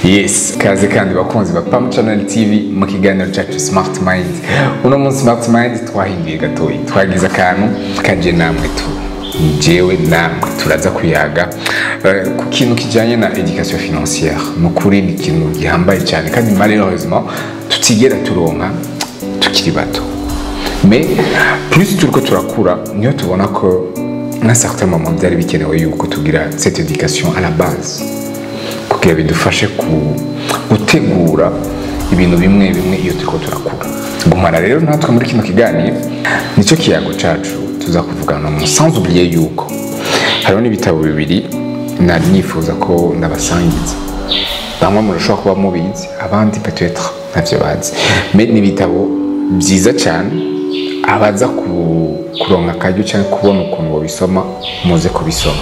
yes kaze kandi bakunzi ba pam channel tv mu kiganiro cyacu smart mind uno munsi smart mind twahinduye gatoya twagize akantu kaje namwe tu jewe namwe turaza kuyaga eh, ku kintu kijanye na education financière mu kuri ni ikintu gihambaye cyane kandi malheureusement tutigera turonka tukiri bato mais plus turiko turakura niyo tubona ko na certain moment byari bikenewe yuko tugira cette éducation à la base kugira bidufashe ku- gutegura ibintu bimwe bimwe iyo turiko turakura gumana rero natwe muri kino kiganiro nicyo kiyago cacu tuza kuvugana mu sans oublier yuko hariho n'ibitabo bibiri nari nifuza ko ndabasangiza bamwe murashobora kuba mubizi abandi peut-être ntavyo bazi me ni ibitabo byiza cyane abaza ku- kuronka akaryo cyangwa kubona ukuntu babisoma muze kubisoma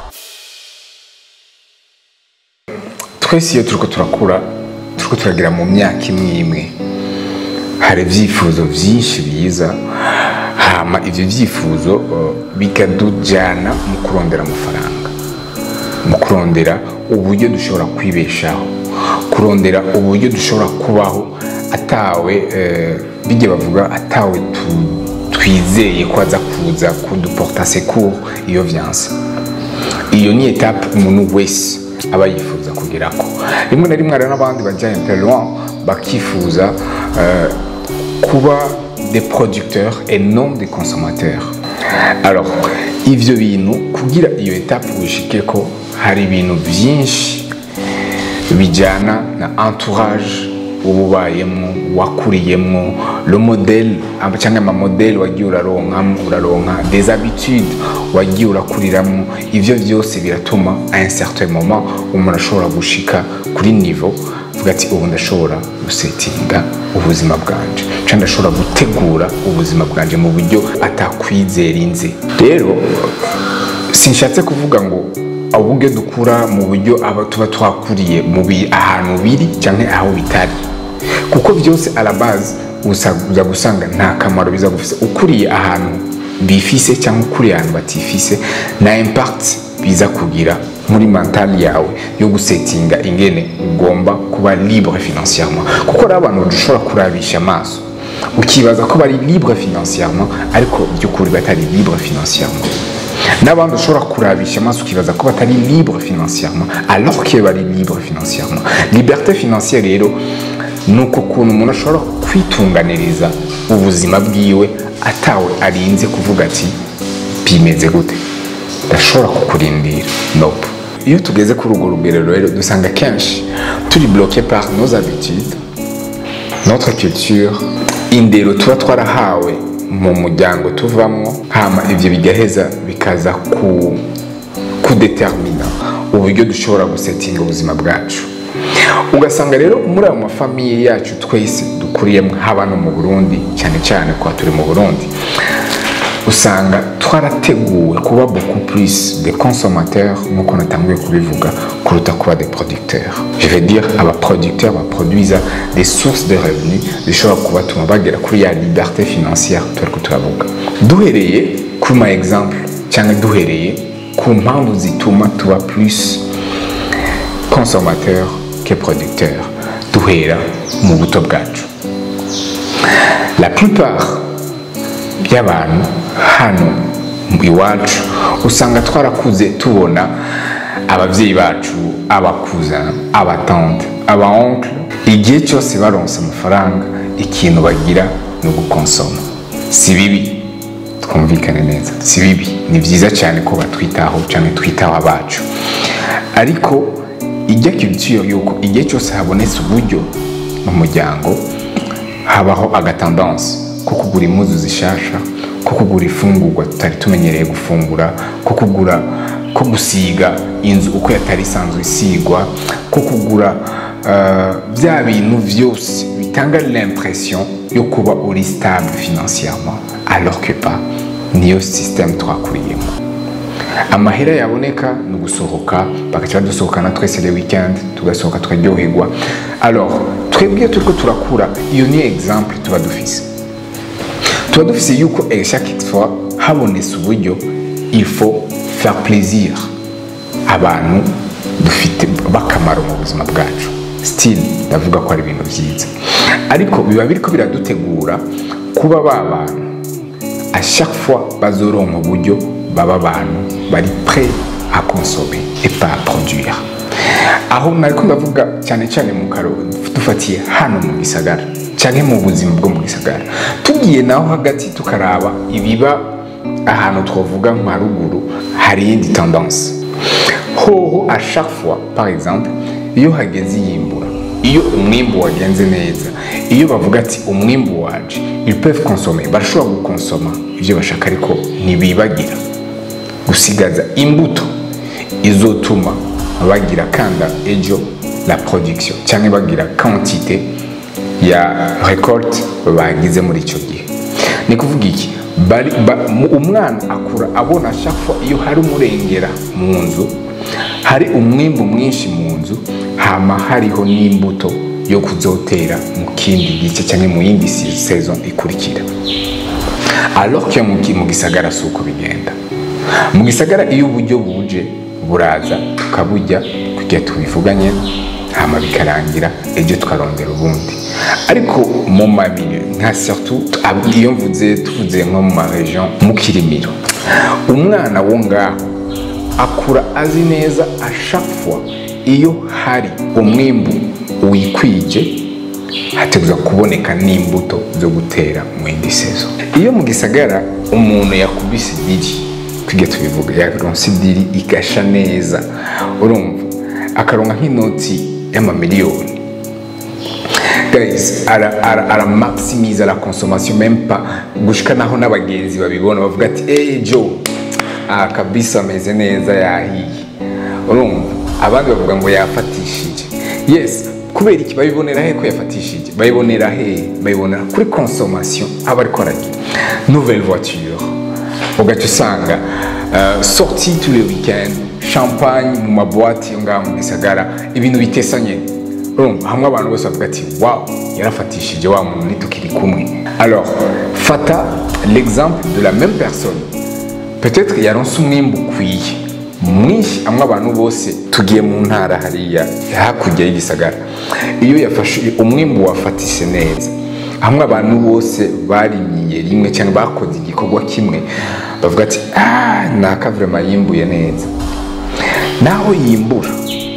twese iyo turiko turakura turiko turagira mu myaka imwe imwe hari ibyifuzo byinshi biza hama ivyo byifuzo uh, bikadujana mu kurondera amafaranga mu kurondera uburyo dushobora kwibeshaho kurondera uburyo dushobora kubaho atawe eh, bijya bavuga atawe tu- twizeye ko aza kuza kuduporta secours iyo vyanse iyo ni etape umuntu wese aba yifuza kugerako rimwe na rimwe hari n'abandi bajya un peu loin bakifuza euh, kuba des producteurs et non des consommateurs alors ivyo bintu kugira iyo etape wishikeko hari ibintu byinshi bijyana na entourage uba ubayemo wakuriyemo le modèle aba- cyangwa amamodeli wagiye uraronkamo uraronka des habitudes wagiye urakuriramo ivyo byose biratuma à un certain moment umuntu ashobora gushika kuri niveau vuga ati ubu ndashobora gusetinga ubuzima bwanje cyangwa ndashobora gutegura ubuzima bwanje mu buryo atakwizera inze rero sinshatse kuvuga ngo uburyo dukura mu buryo aba tuba twakuriye mu bi- ahantu biri cyangwa aho bitari kuko byose à la base uza uza gusanga nta kamaro biza gufise ukuriye ahantu bifise cyangwa ukuriye ahantu batifise na impact biza kugira muri mental yawe yo gusetinga ingene ugomba kuba libre financièrement kuko hari abantu dushobora kurabisha amaso ukibaza ko bari libre financièrement ariko by'ukuri batari libre financièrement n'abandi ushobora kurabisha amaso ukibaza ko batari libre financièrement alors que bari libre financièrement liberté financière rero ni uko kuntu umuntu ashobora kwitunganiriza ubuzima bwiwe atawe arinze kuvuga ati bimeze gute ndashobora kukurindira nope iyo tugeze kuri urwo rugerero rero dusanga kenshi turi bloqué par nos habitudes notre culture indero tuba twarahawe mu muryango tuvamo hama ivyo bigaheza bikaza ku kudetermina uburyo dushobora gusetinga ubuzima bwacu ugasanga rero muri ayo mafamiye yacu twese dukuriyemo haba no mu burundi cyane cyane kuba turi mu burundi usanga twarateguwe kuba beaucoup plus des consommateurs nk'uko natanguye kubivuga kuruta kuba des producteurs je veux dire abaproducteurs baproduisa des sources de revenus zishobora kubatuma bagera kuri ya liberté financière turiko turavuga duhereye ku ma exemple cyangwa duhereye ku mpamvu zituma tuba plus consommateur que producteur duhera mu buto bwacu la plupart by'abantu hano iwacu usanga twarakuze tubona ababyeyi bacu abakuza abatante abaonkle igihe cyose baronse amafaranga ikintu bagira ni ugukonsoma si bibi twumvikane neza si bibi ni byiza cyane ko batwitaho cyane twitaho abacu ariko ijya culture yuko igihe cyose habonetse uburyo mu muryango habaho agatendanse ko kugura impuzu zishasha ko kugura ifungurwa tutari tumenyereye gufungura ko kugura ko gusiga inzu uko yatari isanzwe isigwa ko kugura uh, bya bintu byose bitanga l'impression yo kuba uri stable financièrement alors que pas niyo système twakuriyemo amahera yaboneka ni ugusohoka bagaca badusohokana twese le weekend tugasohoka tukaryoherwa alors twebwe turiko turakura iyo ni exemple tuba dufise tuba dufise yuko eh, chaque fois habonetse uburyo il faut faire plaisir abantu dufite b'akamaro mu buzima bwacu still ndavuga ko ari ibintu byiza ariko biba biriko biradutegura kuba ba bantu à chaque fois bazoronka uburyo baba abantu bari prêt à consommer et pas à produire aho nariko ndavuga cyane cyane mu karo dufatiye hano mu gisagara cyangwa mu buzima bwo mu gisagara tugiye naho hagati tukaraba ibiba ahantu twavuga nka ruguru hari iyindi tendance hoho à chaque fois par exemple iyo hageze iyimbura iyo umwimbu wagenze neza iyo bavuga ati umwimbu waje ils peuvent consommer barashobora gukonsoma ibyo bashaka ariko ntibibagira gusigaza imbuto izotuma bagira kanda ejo la production cyangwa bagira quantité ya récolte bagize muri icyo gihe ni kuvuga iki bari ba- mu- umwana akura abona chaque fois iyo hari umurengera mu nzu hari umwimbu mwinshi mu nzu hama hariho n'imbuto yo kuzotera mu kindi gice cyangwa mu yindi si- saison ikurikira alors que mu ki- mu gisagara si uko bigenda mu gisagara iyo uburyo buje buraza tukaburya kugira tubivuganye hama bikarangira ejo tukarondera ubundi ariko mu mamilio nka surtout ab- iyo mvuze tuvuze nko mu maregion mu kirimiro umwana wo ngaho akura azi neza a chaque fois iyo hari umwimbu wikwije hateguza kuboneka n'imbuto zo gutera mu yindi sezo iyo mu gisagara umuntu yakubise idiri tujya tubivuga yaronse idiri igasha neza urumva akaronka nk'inoti y'amamiliyoni guys ara, ara, ara maximiza la consommation même pas gushika naho n'abagenzi babibona bavuga ati hey Joe ah kabisa ameze neza yahiye urumva abandi bavuga ngo yafatishije yes kubera iki babibonera he ko yafatishije babibonera he babibonera kuri consommation aba ariko aragira nouvelle voiture ugaca usanga uh, sorti tous les weekends champagne mu maboîte yo ngaho mu gisagara ibintu bitesanye urumva hamwe abantu bose bavuga ati wow yarafatishije wa muntu nitukiri kumwe alors fata l'exemple de la même personne peut-être yaronse umwimbu ukwiye mwinshi amwe abantu bose tugiye mu ntara hariya hakurya y'igisagara iyo yafashe umwimbu wafatise neza hamwe abantu bose barimiye rimwe cyangwa bakoze igikorwa kimwe bavuga ati ah naka vraiment yimbuye neza naho yimbura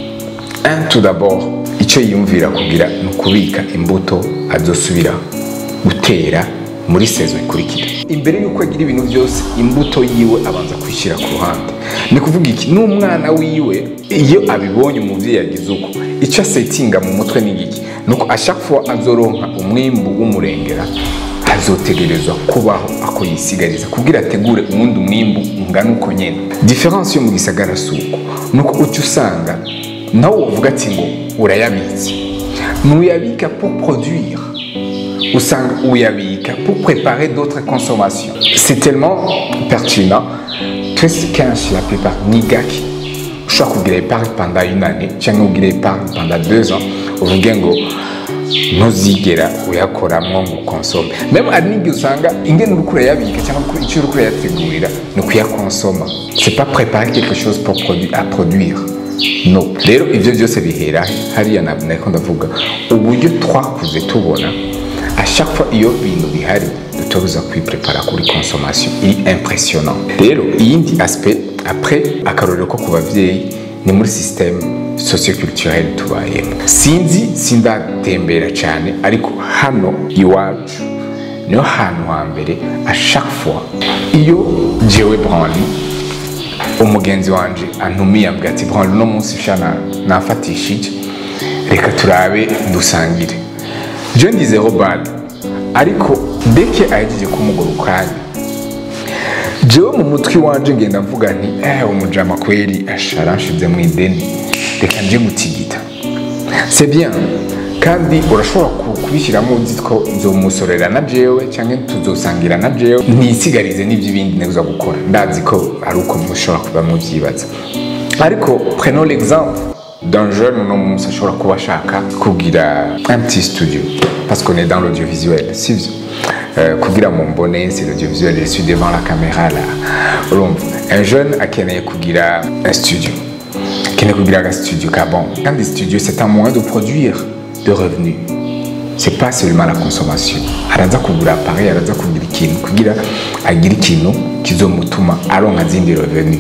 un tout d'abord icyo yiyumvira kugira ni ukubika imbuto azosubira gutera muri sezo ikurikira imbere y'uko agira ibintu byose imbuto yiwe abanza kwishyira ku ruhande ni kuvuga iki n'umwana wiwe iyo abibonye umubyeyi yagize uko icyo asetinga mu mutwe ni iki ni uko ashaka fois azoronka umwimbu w'umurengera azotegerezwa kubaho ako yisigariza kugira ategure uwundi mwimbu ungana uko nyine diferanse yo mu gisagara si uko ni uko uca usanga nawe wavuga ati ngo urayabitse ntuyabika pour produire usanga uyabika pour préparer d'autres consommations c'est tellement pertinent twese kenshi la plupart ni gake ushobora kugira épargne pendant une année cyangwa ugira épargne pendant deux ans uvuge ngo ntuzigera uyakoramo ngo ukonsome meme hari n'igihe usanga ingene uriko urayabika cyangwa uko- icyo uriko urayategurira ni ukuyakonsoma c'est pas préparer quelque chose pour produ à produire no rero ibyo byose bihera he? hariya na- nariko ndavuga uburyo twakuze tubona à chaque fois iyo bintu bihari dutobuza kwiprepara kuri consommation iri impressionnant rero iyindi aspect après akarorero ko ku bavyeyi ni muri système socioculturel tubayemo sinzi sindatembera cyane ariko hano iwacu niho hantu hambere a chaque fois iyo jewe branli umugenzi wanje antumiye ambwira ati branli uno munsi shana nafatishije reka turabe dusangire je ndizeho bad ariko deke ahejeje kumugura ukanya jewe mu mutwe wanje ngenda mvuga nti eh umujama kweli asharanshize mu ideni reka nje gutigita c'est bien kandi urashobora ku- kubishyiramo uzi ko nzomusorera na jewe cyangwa tuzosangira na jewe ntisigarize n'ibyo ibindi neza gukora ndazi ko ari uko mushobora kuba mubyibaza ariko prenons l'exemple d'un jeune uno munsi ashobora kuba ashaka kugira un petit studio parce qu'on est dans l'audiovisuel sivyo Euh, kugira mu mbone c'est l'audiovisuel je suis devant la caméra là urumva un jeune akeneye kugira un studio ukeneye kugira aga studio ka bon kandi studio c'est un moyen de produire de revenus c'est pas seulement la consommation araza kugura appareil araza kugira ikintu kugira agire ikintu kizomutuma aronka zindi revenu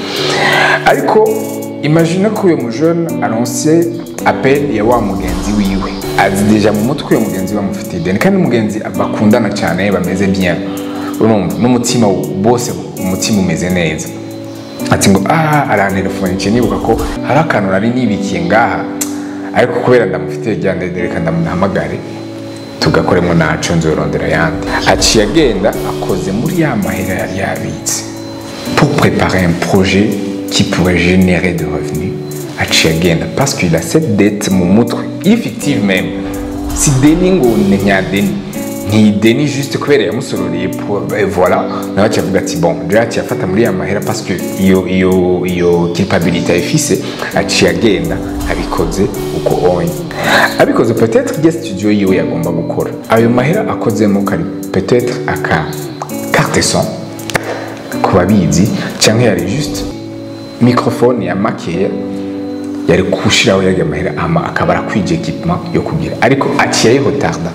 ariko imagine ko uyu mujene aronse appel ya wa mugenzi wiwe azi deja mu mutwe uyu mugenzi we amufitiye ideni kandi umugenzi bakundana cyane bameze bien urumva n'umutima bose umutima umeze neza ati ngo ah arantelefonice nibuka ko hari akantu nari nibikiye ngaha ariko kubera ndamufitiye rya ndende reka ndamuhamagare tugakoremo naco nzorondera ayandi aciye agenda akoze muri ya mahera yari yabitse pour préparer un projet qui pourrait générer de revenus aciye agenda parce qu'il a cette dette mu mutwe effective même si deni ngo ni nyadeni ntideni juste kubera yamusororeye voilà nawe acavuga ati bon je aciye afata muri ya mahera parce que iyo iyo iyo culpabilité ayifise aciye agenda abikoze uko onye abikoze peut-être rya studio yiwe yagomba gukora ayo mahera akozemo kari peut-être aka carte son ku babizi cyangwa yari juste microphone ya makeya yari kushiraho yarya mahera ama akaba arakwije equipement yo kugira ariko aciye ayihotarda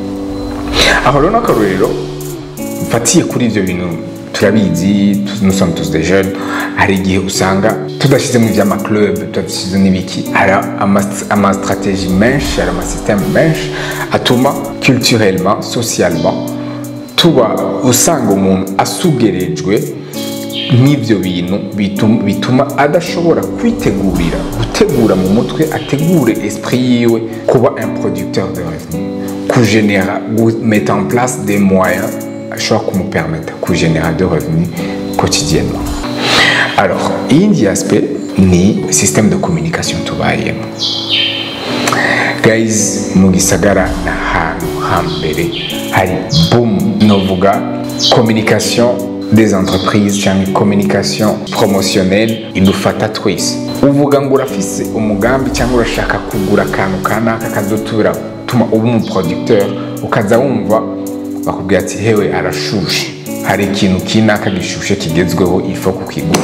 aho rero n'akarorero mfatiye kuri ibyo bintu turabizi nous sommes tous des jeunes hari igihe usanga tudashyizemo iby'amaclub tudashyize n'ibiki hari amastratégie menshi hari amasysteme menshi atuma culturellement socialement tuba usanga umuntu asugerejwe n'ibyo bintu bituma adashobora kwitegurira gutegura mu mutwe ategure esprit yiwe kuba un producteur de revenu kugénérer mettre en place des moyens ashobora kumupermettre kugénérer de revenus quotidiennement alors iyindi aspect ni système de communication tubayemo guys mu gisagara ni ahantu hambere hari boom novuga communication des entreprises cyangwa communication promotionnelle idufata twese uvuga ngo urafise umugambi cyangwa urashaka kugura akantu kanaka kazotura tuma uba umuproducteur ukaza wumva bakubwira ati hewe arashushe hari ikintu kinaka gishushe kigezweho ifo kukigura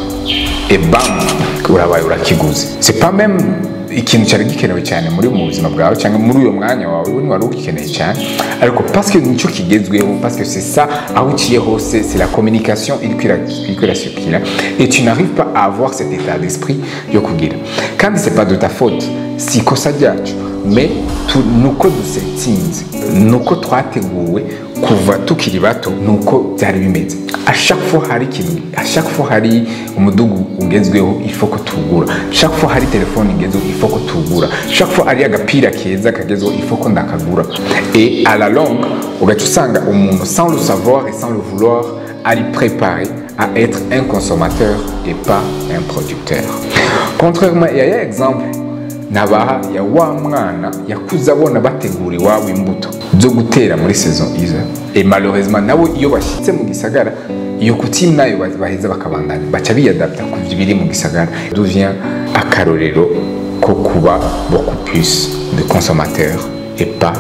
ebam urabaye urakiguze c'est pas même ikintu cyari gikenewe cyane muri mu buzima bwawe cyangwa muri uyo mwanya wawe we wari ugikeneye cyane ariko parce que nicyo kigezweho parce que c'est ça aho uciye hose c'est la communication iriko irasukira et tu n'arrives pas à avoir cet état d'esprit yo kugira kandi c'est pas de ta faute si ikosa ryacu mais nuko dusetsinze nuko twateguwe kuva tukiri bato nuko byari bimeze à chaque fois hari ikintu à chaque fois hari umudugu ugezweho ifo ko tugura chaque fois hari telefone igezweho ifo ko tugura chaque fois hari agapira keza kagezweho ifo ko ndakagura et à la longue ugaca usanga umuntu sans le savoir et sans le vouloir ari préparé à être un consommateur et pas un producteur contrairement à ya exemple nabaha ya wa mwana yakuze abona bategura iwabo imbuto zo gutera muri saison iza et malheureusement nabo iyo bashyitse mu gisagara iyo kutime nayo baheza bakabandanya baca biyadapta ku biri mu gisagara devient akarorero ko kuba beaucoup plus de consommateurs et pas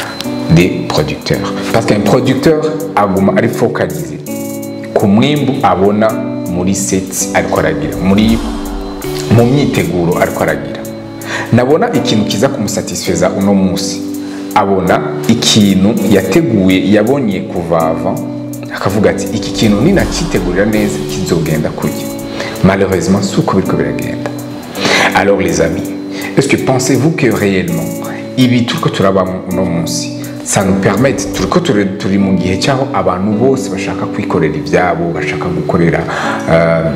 des producteurs parce qu'un producteur aguma ari focalisé ku mwimbu abona muri seti ariko aragira muri mu myiteguro ariko aragira nabona ikintu kiza kumusatisfeza uno munsi abona ikintu yateguye yabonye kuvava akavuga ati iki kintu ninakitegurira neza kizogenda kurya malheureusement si uko biriko biragenda alors les amis est-ce que pensez-vous que réellement ibi turiko turabamo uno munsi ça nous permet turiko turi mu gihe cyaho abantu bose bashaka kwikorera ibyabo bashaka gukorera uh,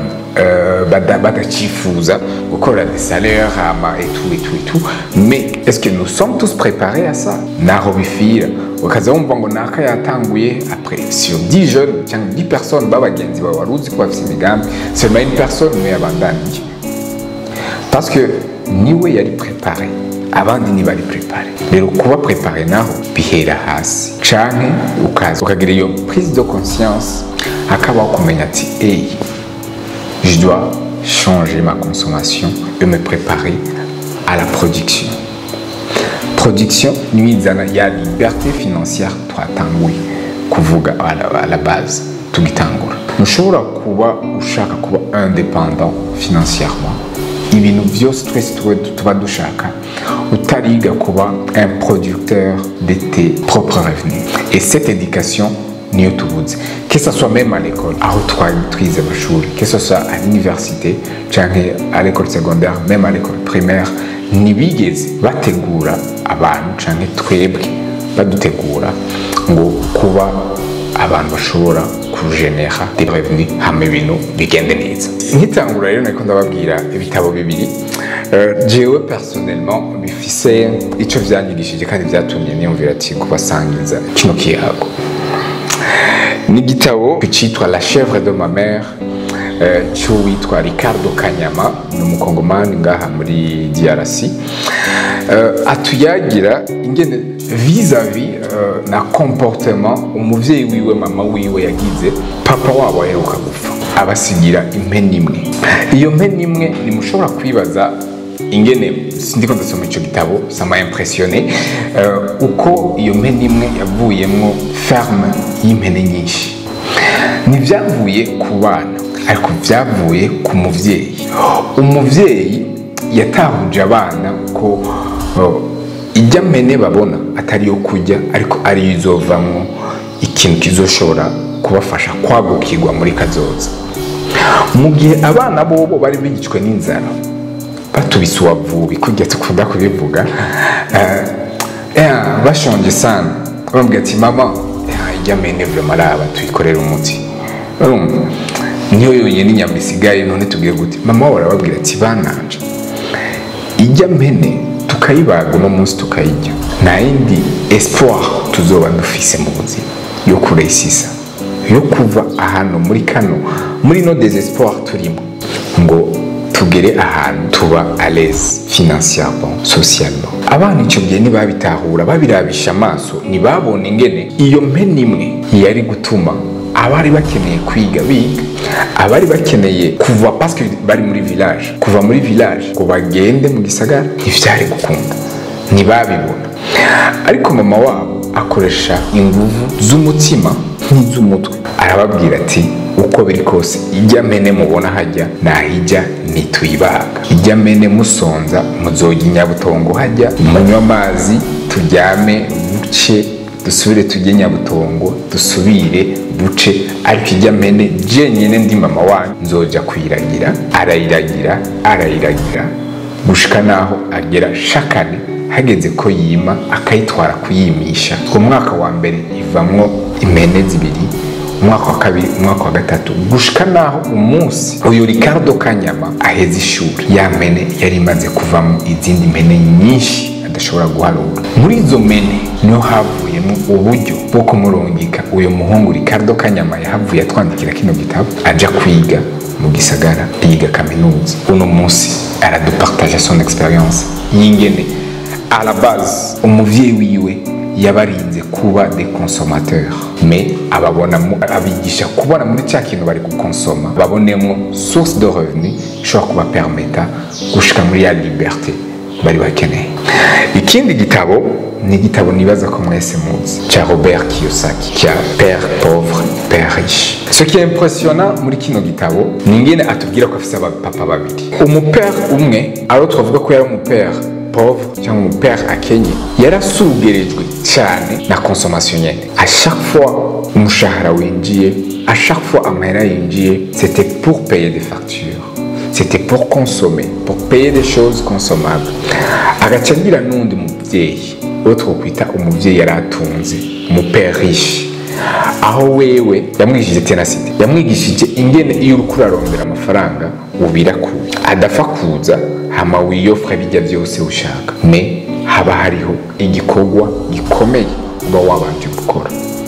badacifuza gukora des salaires hama et tout et tout et tout mais est-ce que nous sommes tous préparés à ça naho bifira ukaza wumva ngo naka yatanguye après sur 10 jeunes cyangwa 10 personnes b'abagenzi bawe wari uzi ko bafite imigambi seulement une personne niwe yabandanije parce que niwe yari préparé abandi ntibari prepare rero kuba prepare naho bihera hasi canke ukaza ukagira iyo prise de conscience hakabaho kumenya ati hey, je dois changer ma consommation et me préparer à la production production niyo izana ya liberté financière twatanguye kuvuga à la base tugitangura ntushobora kuba ushaka kuba indépendant financièrement ibintu byose twese tuba- tuba dushaka utariga kuba un producteur de tes propres revenus et cette éducation niyo tubuze que ce soit même à l'école aho twari twize amashuri que ce soit à l'université canke à l'école secondaire même à l'école primaire ntibigeze bategura abantu canke twebwe badutegura ngo kuba abantu bashobora kujenera des revenus hama ibintu bigende neza nkitangura rero niko ndababwira ibitabo bibiri Eh, jewe personnellement bifise ico vyanyigishije kandi vyatumye niyumvira ati kubasangiza kino kiyago ni igitabo cyitwa la chèvre de ma mère eh, cy'uwitwa ricardo kanyama ni umukongomani ngaha muri drc Eh, atuyagira ingene vis-à-vis eh, na comportement umuvyeyi wiwe mama wiwe yagize papa wabo aheruka gupfa abasigira impene imwe iyo mpene imwe nimushobora kwibaza ingene sindiko ndasoma ico gitabo sama impressionné uh, uko iyo mpene imwe yavuyemwo ferme y'impene nyinshi ntibyavuye ku bana ariko byavuye ku muvyeyi umuvyeyi yatahuje abana ko uh, ijya mpene babona atari yo kurya ariko ariyo izovamwo ikintu kizoshobora kubafasha kwagukirwa muri kazoza mu gihe abana bobo bari bigicwe n'inzara batubise uwavubi kurya dukunda kubivuga eh, eh, bashonje sana bambwira ati mama eh, ijya mene vrema araba tuyikorera umuti urumva niyo yonyine inyama isigaye none tubwire gute mama wabo arababwira ati bananje ijya mpene tukayibaga uno munsi tukayijya nta yindi espoir tuzoba dufise mu buzima yo kuresisa yo kuva ahantu muri kano muri no desespoir turimo ngo tugere ahantu tuba à l'aise financièrement socialement abana icyo gihe ntibabitahura babirabisha amaso ntibabona ingene iyo mpene imwe yari gutuma abari bakeneye kwiga biga abari bakeneye kuva parce bari muri village kuva muri village ngo bagende mu gisagara ntivyari gukunda ntibabibona ariko mama wabo akoresha inguvu z'umutima nk'iz'umutwe arababwira ati uko biri kose ijya mene mubona hajya nahijya ntituyibaga ijya mene musonza muzojya inyabutongo hajya munywa amazi turyame buce dusubire tujye nyabutongo dusubire buce ariko ijya mene jenyine ndi mama wanyu nzoja kuyiragira arayiragira arayiragira gushika naho agera shakane hageze ko yima akayitwara kuyimisha umwaka wa mbere ivamwo impene zibiri umwaka wa kabiri umwaka wa gatatu gushika naho umunsi uyu ricardo kanyama aheza ishuri ya mpene yari imaze kuvamo izindi mpene nyinshi adashobora guharura muri izo mpene niho havuyemo uburyo bwo kumurungika uyu muhungu ricardo kanyama yahavuye atwandikira kino gitabo aja kwiga mu gisagara yiga kaminuza uno munsi aradupartaje son experience yingene à la base umuvyeyi wiwe yabarinze kuba des consommateurs mais ababonamo abigisha kubona muri cya kintu bari gukonsoma babonemo source de revenu ishobora kubapermeta gushika muri ya liberté bari bakeneye ikindi gitabo ni igitabo nibaza ko mwese muzi cya robert kiyosaki cya père pauvre père riche ce qui est impressionnant muri kino gitabo ni ingene atubwira ko afise abapapa babiri umupère umwe aro twavuga ko yari umupère pauvre cyangwa umupère akenye yarasugerejwe cyane na consommation nyene à chaque fois umushahara winjiye à chaque fois amahera yinjiye c'était pour payer des factures c'était pour consommer pour payer des choses consommables agaca agira n'undi muvyeyi uwo twokwita umuvyeyi yari atunze umupère riche aho wewe yamwigishije tenacité yamwigishije ingene iyo uriko urarondera amafaranga ubira kuza adapfa kuza hama wiyofra bijya byose ushaka me haba hariho igikorwa gikomeye uba wabanje gukora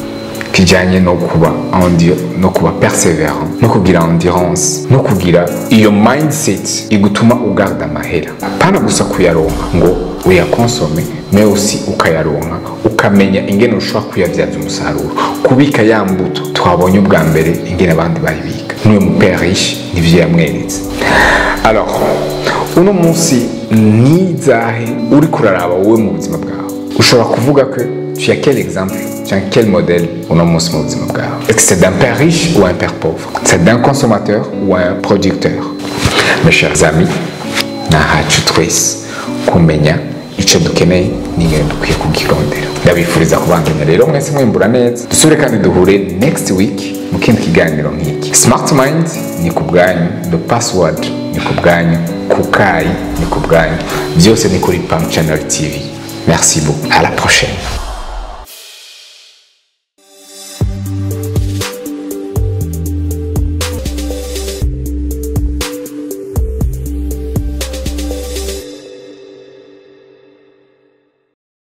kijanye no kuba endi- no kuba perseverant no kugira endurance no kugira iyo mindset igutuma ugarda amahera pana gusa kuyaronka ngo uyakonsome me aussi ukayaronka ukamenya ingene ushobora kuyabyaza umusaruro kubika ya mbuto twabonye ubwa mbere ingene abandi bayibika n'uyu mupère riche nivyo yamweretse alors uno munsi nizahe uri kuraraba wowe mu buzima bwawe ushobora kuvuga ko tu as quel exemple tu as quel modèle uno munsi mu buzima bwawe est-ce que c'est d'un père riche ou un père pauvre c'est d'un consommateur ou un producteur mes chers amis ni ahacu twese kumenya icyo dukeneye n'ingene dukwiye kugirondera ndabifuriza kubandanya rero mwese mwimbura neza dusubire kandi duhure next week mu kindi kiganiro nk'iki smart mind ni ku bwanyu the password ni ku bwanyu kukayi ni ku bwanyu byose ni kuri pam channel tv merci beaucoup à la prochaine